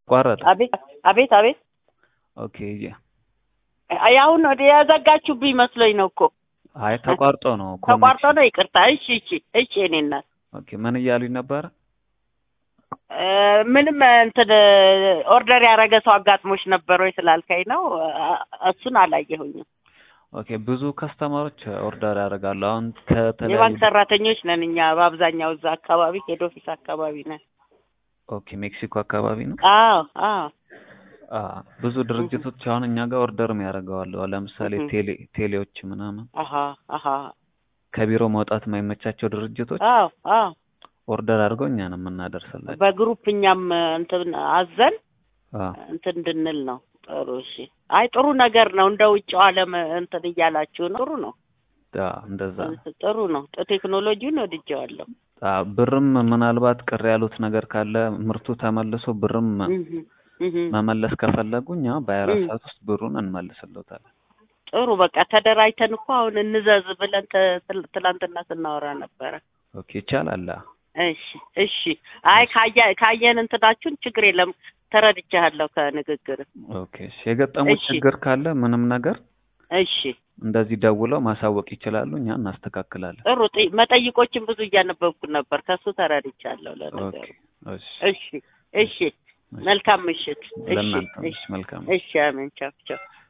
ቋረጠ። አቤት አቤት አቤት ኦኬ የ- አይ አሁን ወደ የዘጋችሁብኝ መስሎኝ ነው እኮ አይ ተቋርጦ ነው ተቋርጦ ኮኔክሽን። ነው ይቅርታ እሺ እሺ እሺ እኔ እናት ኦኬ ምን እያሉኝ ነበረ? እ፣ ምንም እንትን ኦርደር ያደረገ ሰው አጋጥሞች ነበር ወይ ስላልከኝ ነው አ- እሱን አላየሁኝም ኦኬ ብዙ ከስተመሮች ኦርደር ያደርጋሉ። አሁን ከተለያዩ የባንክ ሰራተኞች ነን እኛ በአብዛኛው እዛ አካባቢ ሄድ ኦፊስ አካባቢ ነን ኦኬ ሜክሲኮ አካባቢ ነው። አዎ አዎ አ ብዙ ድርጅቶች አሁን እኛ ጋር ኦርደርም ያደርገዋሉ። ለምሳሌ እህ። ቴሌ ቴሌዎች ምናምን አሀ አሀ ከቢሮ መውጣት የማይመቻቸው ድርጅቶች አዎ አዎ ኦርደር አድርገው እኛ ነው የምናደርስላቸው። በግሩፕ እኛም እንትን አዘን አ እንትን እንድንል ነው ጥሩ እሺ አይ ጥሩ ነገር ነው እንደ ውጭው ዓለም እንትን እያላችሁ ነው ጥሩ ነው አ እንደዛ ነው። ጥሩ ነው ቴክኖሎጂውን ወድጀዋለሁ አ ብርም ምናልባት ቅር ያሉት ነገር ካለ ምርቱ ተመልሶ ብርም እህ እህ መመለስ ከፈለጉ እኛ በሀያ አራት እም። ሰዓት ውስጥ ብሩን እንመልስልዎታለን። ጥሩ በቃ ተደራጅተን እኮ አሁን እንዘዝ ብለን ተ- ትል- ትላንትና ስናወራ ነበረ ኦኬ ይቻላል። አ እሺ እሺ አይ ካየ ካየን እንትናችሁን ችግር የለም ተረድቻለሁ ከንግግር ኦኬ እሺ። የገጠሙት እሺ። ችግር ካለ ምንም ነገር እሺ እንደዚህ ደውለው ማሳወቅ ይችላሉ። እኛ እናስተካክላለን። ጥሩ ጥ- መጠይቆችን ብዙ እያነበብኩ ነበር ከሱ ተረድቻለሁ ኦኬ ለነገሩ እሺ። እሺ እሺ መልካም ምሽት እሺ ለእናንተ እሺ መልካም እሺ አሜን ቻው ቻው